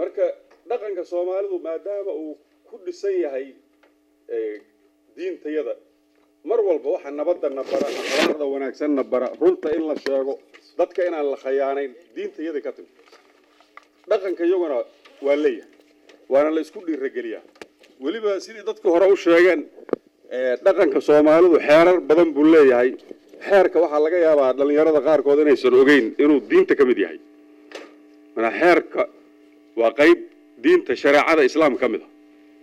marka dhaqanka soomaalidu maadaama uu ku dhisan yahay diintayada mar walba waxa nabadana bara akhlaaqda wanaagsanna bara runta in la sheego dadka inaan la khayaanayn diintayada ka timi dhaqanka iyaguna waa leeyahay waana la isku dhiirageliyaa weliba sidii dadka hore u sheegeen dhaqanka soomaalidu xeerar badan buu leeyahay xeerka waxaa laga yaabaa dhallinyarada qaarkood inaysan ogeyn inuu diinta ka mid yahay manaa xeerka waa qayb diinta shareecada islaam ka mid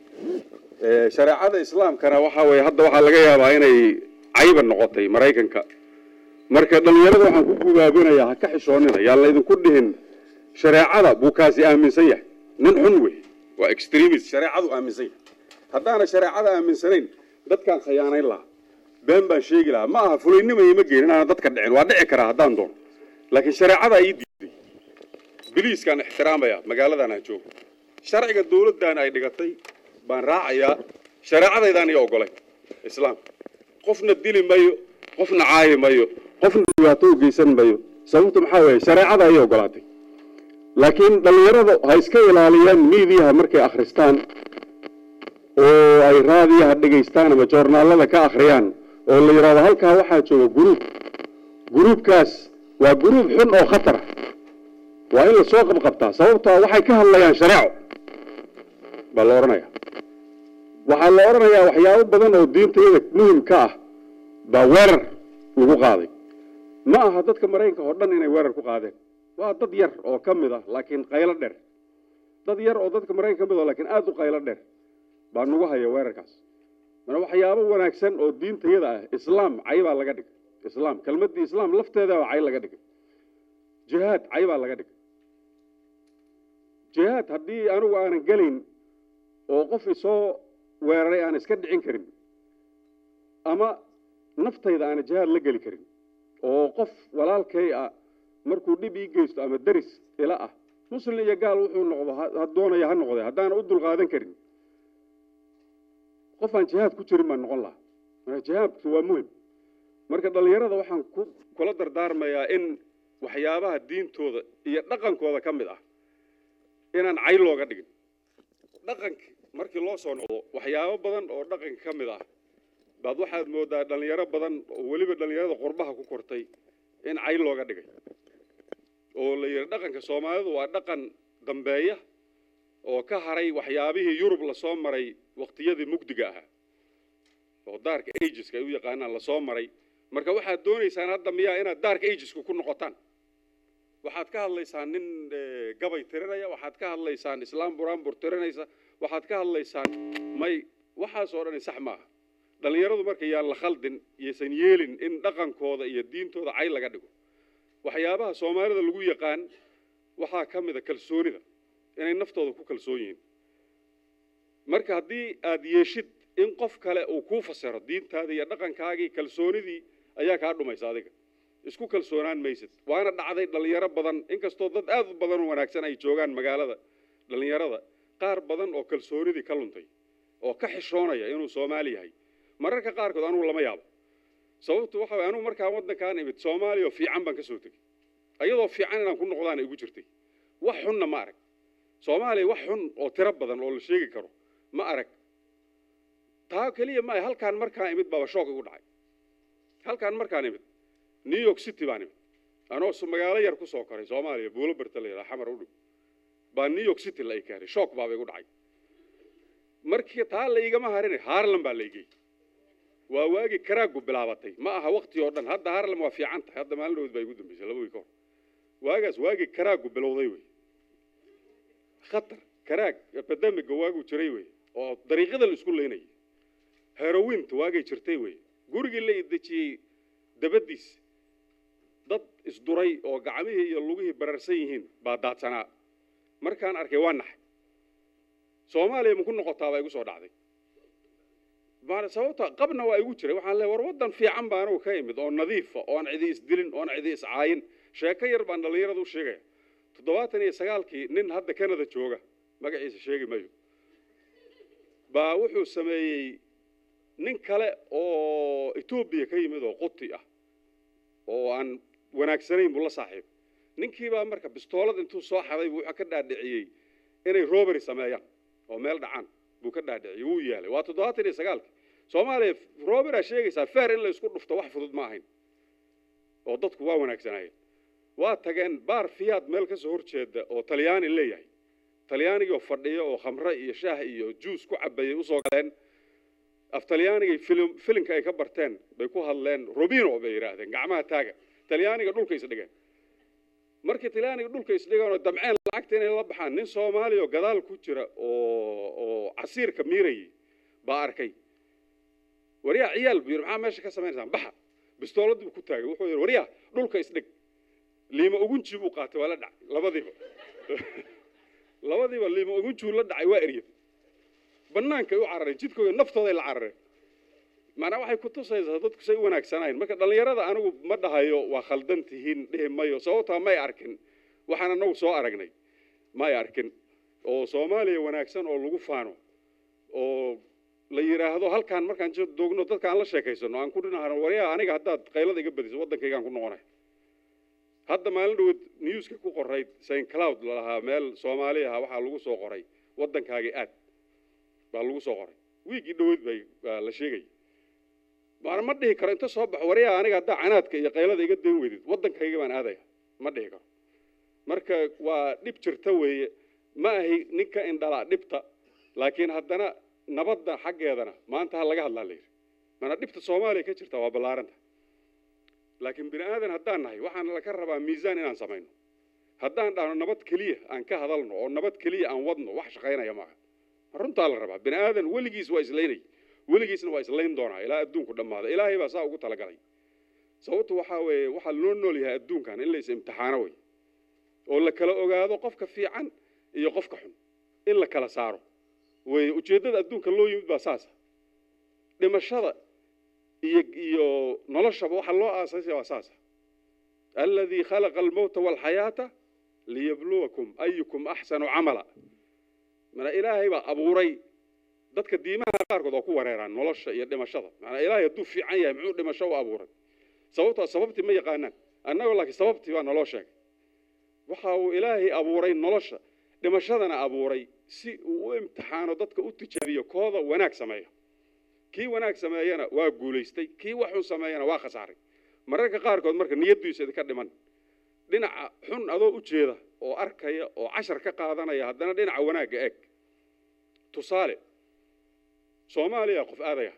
a shareecada islaamkana waxaa weye hadda waxaa laga yaabaa inay cayba noqotay maraykanka marka dhallinyarada waxaan ku gubaabinayaa ha ka xishoonina yaan laydinku dhihin shareecada buu kaasi aaminsan yahay nin xun wey waa extremist shareecadu aaminsan yahay haddaana shareecada aaminsanayn dadkaan khayaanayn lahaa been baan sheegi lahaa ma aha fulaynima ima geen inaana dadka dhicin waa dhici karaa haddaan doono laakiin shareecada ii diiday biliiskaan ixtiraamaya magaaladan aan joogo sharciga dawladdan ay dhigatay baan raacayaa shareecadaydaan iyo ogolay islaamka qofna dili mayo qofna caayi mayo qofna dhibaato u geysan mayo sababtu maxaa weeye shareecada ayay ogolaatay laakiin dhallinyarada ha iska ilaaliyaan miidiyaha markay akhristaan oo ay raadiyaha dhegaystaan ama joornaalada ka akhriyaan oo la yidhahdo halkaa waxaa jooga guruub guruubkaas waa guruub xun oo khatar ah waa in lasoo qabqabtaa sababtoo waxay ka hadlayaan shareeco baa la odhanaya waxaa la odhanayaa waxyaabo badan oo diintayada muhim ka ah baa weerar lagu qaaday ma aha dadka maraykanka oo dhan inay weerar ku qaadeen waa dad yar oo ka mid ah laakiin qaylo dheer dad yar oo dadka maraykanka ka mid ah laakiin aada u qaylo dheer baa nagu haya weerarkaas mana waxyaabo wanaagsan oo diintayada ah islaam cay baa laga dhigay islaam kelmaddii islaam lafteeda cay laga dhigay jihaad cay baa laga dhigay jihaad haddii anigu aanan gelayn oo qof isoo weeraray aan iska dhicin karin ama naftayda aanan jihaad la geli karin oo qof walaalkay ah markuu dhib ii geysto ama deris ila ah muslim iyo gaal wuxuu noqdo ha doonaya ha noqde haddaanan u dulqaadan karin qof aan jihaad ku jirin baan noqon lahaa marka jihaadku waa muhim marka dhallinyarada waxaan ku kula dardaarmayaa in waxyaabaha diintooda iyo dhaqankooda ka mid ah inaan cay looga dhigin dhaqanka markii loo soo noqdo waxyaabo badan oo dhaqanka ka mid ah baad waxaad moodaa dhallinyaro badan oo weliba dhallinyarada qurbaha ku kortay in cay looga dhigay oo la yidhi dhaqanka soomaalidu waa dhaqan dambeeya oo ka haray waxyaabihii yurub lasoo maray waqtiyadii mugdiga ahaa oo daarka ageska ay u yaqaanaan lasoo maray marka waxaad doonaysaan hadda miyaa inaad daarka ageska ku noqotaan waxaad ka hadlaysaan nin gabay tirinaya waxaad ka hadlaysaan islaam buraanbur tirinaysa waxaad ka hadlaysaan may waxaasoo dhani sax maaha dhallinyaradu marka yaan la khaldin yaysan yeelin in dhaqankooda iyo diintooda cay laga dhigo waxyaabaha soomaalida lagu yaqaan waxaa ka mida kalsoonida inay naftooda ku kalsoon yihiin marka haddii aad yeeshid in qof kale uu kuu fasiro diintaada iyo dhaqankaagii kalsoonidii ayaa kaa dhumaysa adiga isku kalsoonaan maysid waana dhacday dhallinyaro badan inkastoo dad aad u badan oo wanaagsan ay joogaan magaalada dhallinyarada qaar badan oo kalsoonidii ka luntay oo ka xishoonaya inuu soomaali yahay mararka qaarkood anugu lama yaabo sababtu waxa way anugu markaan waddankaan imid soomaaliya oo fiican baan ka soo tegey ayadoo fiican inaan ku noqdaana igu jirtay wax xunna ma arag soomaaliya wax xun oo tiro badan oo la sheegi karo ma arag taa keliya maaha halkaan markaan imid baaba shoog igu dhacay halkaan markaan imid new york city baan imid anoo magaalo yar ku soo koray soomaaliya buulo barta la yidhaha xamar u dhow baa new york city la i keenay shoog baaba igu dhacay markii taa la igama harinay harlan baa la igey waa waagii karaagu bilaabatay ma aha wakti oo dhan hadda harlan waa fiican tahay hadda maalin dhawood baa igu dambeysay laba wiil ka hor waagaas waagii karaagu bilowday wey khatar karaag epidemiga waaguu jiray wey oo dariiqada la isku leynayay herowinta waagay jirtay wey gurigii la idejiyey dabadiis dad isduray oo gacmihii iyo lugihii bararsan yihiin baa daadsanaa markaan arkay waa naxay soomaaliya maku noqotaa baa igu soo dhacday sababta qabna waa igu jiray waxaan leeay war waddan fiican baa anugu ka imid oo nadiifa oon cidi isdilin oon cidi iscaayin sheeko yar baan dhallinyarada u sheegaya toddobaatan iyo sagaalkii nin hadda canada jooga magaciisa sheegi mayo baa wuxuu sameeyey nin kale oo etoobiya ka yimid oo quti ah oo aan wanaagsanayn buu la saaxiib ninkii baa marka bistoolad intuu soo xaday buu wuxuu ka dhaadhiciyey inay robbery sameeyaan oo meel dhacaan buu ka dhaadhiciyey wuu yaalay waa toddobaatan iyo sagaalkii soomaaliya robbery aa sheegaysaa feer in la isku dhufto wax fudud ma ahayn oo dadku waa wanaagsanaayeen waa tageen baar fiyaad meel ka soo horjeeda oo talyaani leeyahay talyaanigoo fadhiya oo khamre iyo shaah iyo juus ku cabayay usoo galeen af talyaanigay filim filinka ay ka barteen bay ku hadleen robino bay yidhaahdeen gacmaha taaga talyaaniga dhulka isdhigeen markii talyaaniga dhulka isdhigeen oo damceen lacagta inay la baxaan nin soomaaliya oo gadaal ku jira oo oo casiirka miirayay baa arkay waryaa ciyaal buu yidhi maxaa meesha ka samaynaysaa baxa bistooladii buu ku taagay wuxuu yidhi waryaa dhulka isdhig liima ugunji buu qaatay waa la dhacay labadiiba labadiiba liima ugunjuu la dhacay waa eryad bannaankay u carareen jidkooda naftooday la carareen maanaa waxay ku tusaysaa dadku say u wanaagsanayn marka dhallinyarada anigu ma dhahayo waa khaldan tihiin dhihi mayo sababtaa may arkin waxaan anagu soo aragnay may arkin oo soomaaliya wanaagsan oo lagu faano oo la yidhaahdo halkaan markaan doogno dadka aan la sheekaysano aan ku dhinahano waryaa aniga haddaad qaylada iga badiso waddankaygaan ku noqonay hadda maalin dhawood newska ku qorayd saint cloud lalahaa meel soomaali aha waxaa lagu soo qoray waddankaagii aad baa lagu soo qoray wiigii dhawood bay baa la sheegay maana ma dhihi karo inta soo baxo waryaa aniga haddaa canaadka iyo qaylada iga dayn weydid waddankayga baan aadaya ma dhihi karo marka waa dhib jirta weeye ma ahi ninka indhala dhibta laakiin haddana nabadda xaggeedana maanta ha laga hadlaa la yidhi maana dhibta soomaaliya ka jirta waa ballaaranta laakiin bini aadan haddaan nahay waxaan laka rabaa miisaan inaan samayno haddaan dhahno nabad keliya aan ka hadalno oo nabad keliya aan wadno wax shaqaynaya maaha runtaa la rabaa bini aadan weligiis waa islaynay weligiisna waa islayn doonaa ilaa adduunku dhammaada ilaahay baa saa ugu talagalay sababtu waxaa weeye waxaa loo nool yahay adduunkan in la is imtixaano wey oo la kala ogaado qofka fiican iyo qofka xun in la kala saaro wey ujeeddada adduunka loo yimid baa saasa dhimashada iyo iyo noloshaba waxaa loo aasaasaya waa saasa aladii khalaqa almowta waalxayaata liyabluwakum ayukum axsanu camala mana ilaahay baa abuuray dadka diimaha qaarkood oo ku wareeraan nolosha iyo dhimashada manaa ilaahay hadduu fiican yahay muxuu dhimasho u abuuray sababtoo sababtii ma yaqaanaan annagoo laakiin sababtii baa naloo sheegay waxa uu ilaahay abuuray nolosha dhimashadana abuuray si uu u imtixaano dadka u tijaabiyo kooda wanaag sameeya kii wanaag sameeyana waa guulaystay kii waxun sameeyana waa khasaaray mararka qaarkood marka niyaddiisa idinka dhiman dhinaca xun adoo u jeeda oo arkaya oo cashar ka qaadanaya haddana dhinaca wanaagga eeg tusaale soomaaliya qof aadaya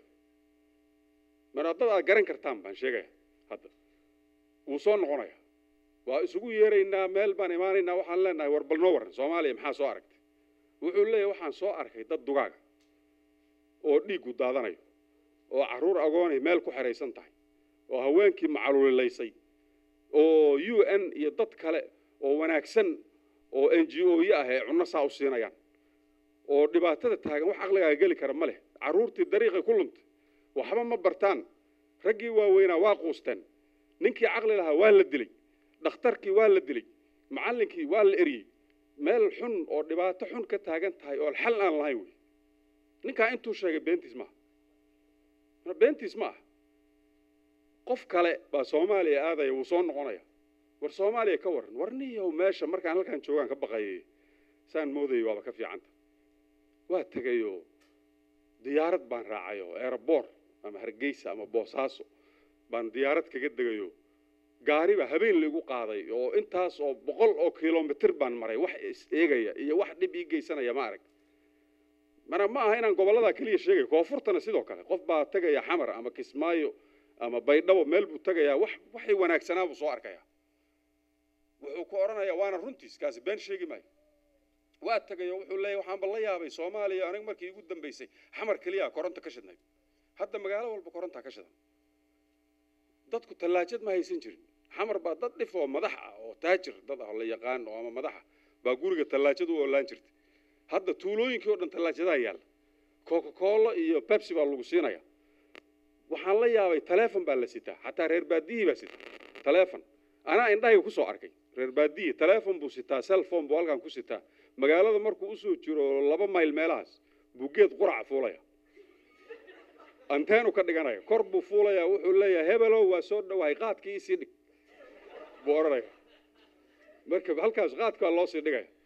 mana dad aad garan kartaan baan sheegaya hadda wuu soo noqonaya waa isugu yeeraynaa meel baan imaanaynaa waxaan leenahay war bal noo warran soomaaliya maxaa soo aragtay wuxuu leeyahy waxaan soo arkay dad dugaaga oo dhiiggu daadanayo oo carruur agoonay meel ku xidhaysan tahay oo haweenkii macalulilaysay oo u n iyo dad kale oo wanaagsan oo n g o yo ah ee cunno saa u siinayaan oo dhibaatada taagan wax caqligaaga geli kara ma leh carruurtii dariiqay ku luntay waxba ma bartaan raggii waaweynaa waa quusteen ninkii caqli lahaa waa la dilay dhakhtarkii waa la dilay macallinkii waa la eryey meel xun oo dhibaato xun ka taagan tahay oo xal aan lahayn wey ninkaa intuu sheegay beentiis maaha beentiis ma aha qof kale baa soomaaliya aadaya wuu soo noqonaya war soomaaliya ka warran war niyow meesha markaan halkaan joogaan ka baqayay saan moodayay waaba ka fiicanta waa tegayoo diyaarad baan raacay oo aeroboor ama hargeysa ama boosaaso baan diyaarad kaga degayo gaari baa habeen laigu qaaday oo intaas oo boqol oo kilomitir baan maray wax is eegaya iyo wax dhib ii geysanaya ma arag mana ma aha inaan gobolladaa keliya sheegayo koonfurtana sidoo kale qof baa tegaya xamar ama kismaayo ama baydhabo meel buu tegayaa wax waxay wanaagsanaa buu soo arkayaa wuxuu ku odhanayaa waana runtiis kaasi been sheegi maayo waa tegayo wuxuu leeyahy waxaanba la yaabay soomaaliya aniga markii igu dambaysay xamar keliya koronto ka shidnay hadda magaalo walba korontaa ka shidan dadku tallaajad ma haysan jirin xamar baa dad dhif oo madax ah oo taajir dad ah oo la yaqaan oo ama madaxa baa guriga tallaajad u oolaan jirtay hadda tuulooyinkii oo dhan tallaajadaha yaalla coca cola iyo pepsi baa lagu siinaya waxaan la yaabay taleefon baa la sitaa xataa reer baadiyihii baa sita taleefon anaa indhahayga ku soo arkay reer baadiyi taleefon buu sitaa cellphone buu halkan ku sitaa magaalada markuu usoo jiro laba mayl meelahaas buu geed quraca fuulaya anteenu ka dhiganaya kor buu fuulaya wuxuu leeyahay hebelow waa soo dhowahay qaadkii isii dhig buu odhanaya marka halkaas qaadkaa loo sii dhigaya